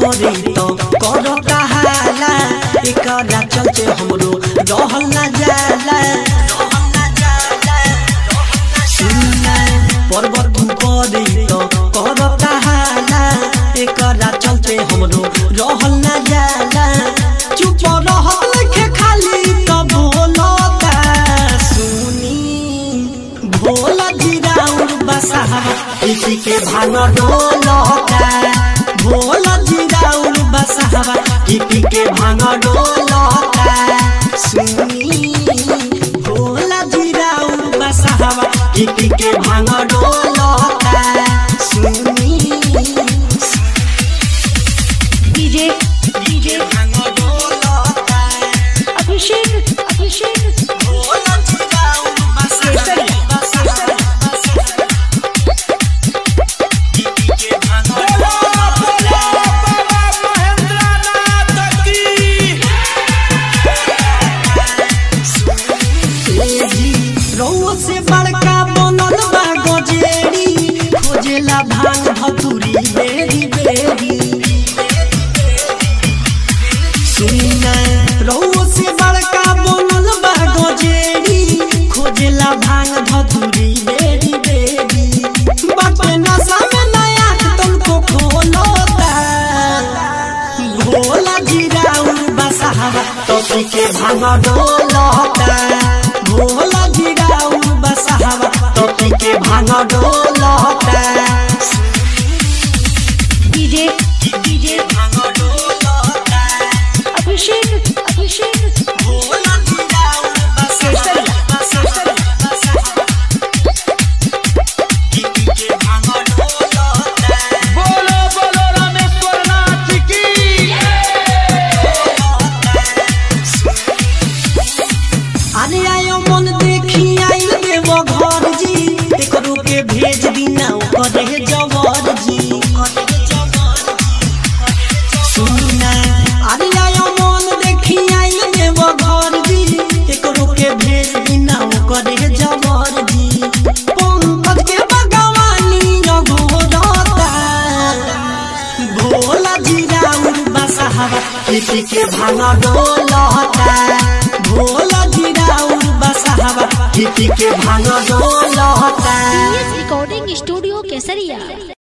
करे तो करता हाला एकरा चलते हमरो रहल ना जाला सुनना पर्वत करे तो करता हाला एकरा चलते हमरो रहल ना जाला चुप रहत लिखे खाली तो बोलता सुनी भोला जिराउर बसहा इसी के भांग डोलता भोला जिराउर बसहा इसी के भांग डोलता सुनी भोला जिराउर बसहा इसी के भांग डोलता सुनी डीजे डीजे भांग डोलता अभिषेक अभिषेक भोला जिराउर बसहा बसहा इसी के भांग रउआ से बड़का बनल बा गजेरी खोजेला भांग भतुरी बेरी बेरी सुना रउआ से बड़का बनल बा गजेरी खोजेला भांग भतुरी बेरी बेरी बाटे नशा में नया तुमको खोलता भोला जिराउर बसहावा तोपी के भांग डोलता भोला जिराउर बसहावा तोपी के भांग डोलता डीजे डीजे भांग डोलता अभिषेक अभिषेक भोला जिराउर बसहावा बसहावा बसहावा तोपी के भांग डोलता बोलो बोलो रामेश्वर नाथ की अरे आयो मन देखी आइल देव घर जी एकरो के भेज दीना करे जवर जी सुना अरे आयो मन देखी आइल देव घर जी एकरो के भेज दीना करे जवर जी पंकज के भगवानी रघोरता भोला जिराउर बसहावा इसी के भांग डोलता भोला जिराउर बसहावा इसी के भांग डोलता रिकॉर्डिंग स्टूडियो केसरिया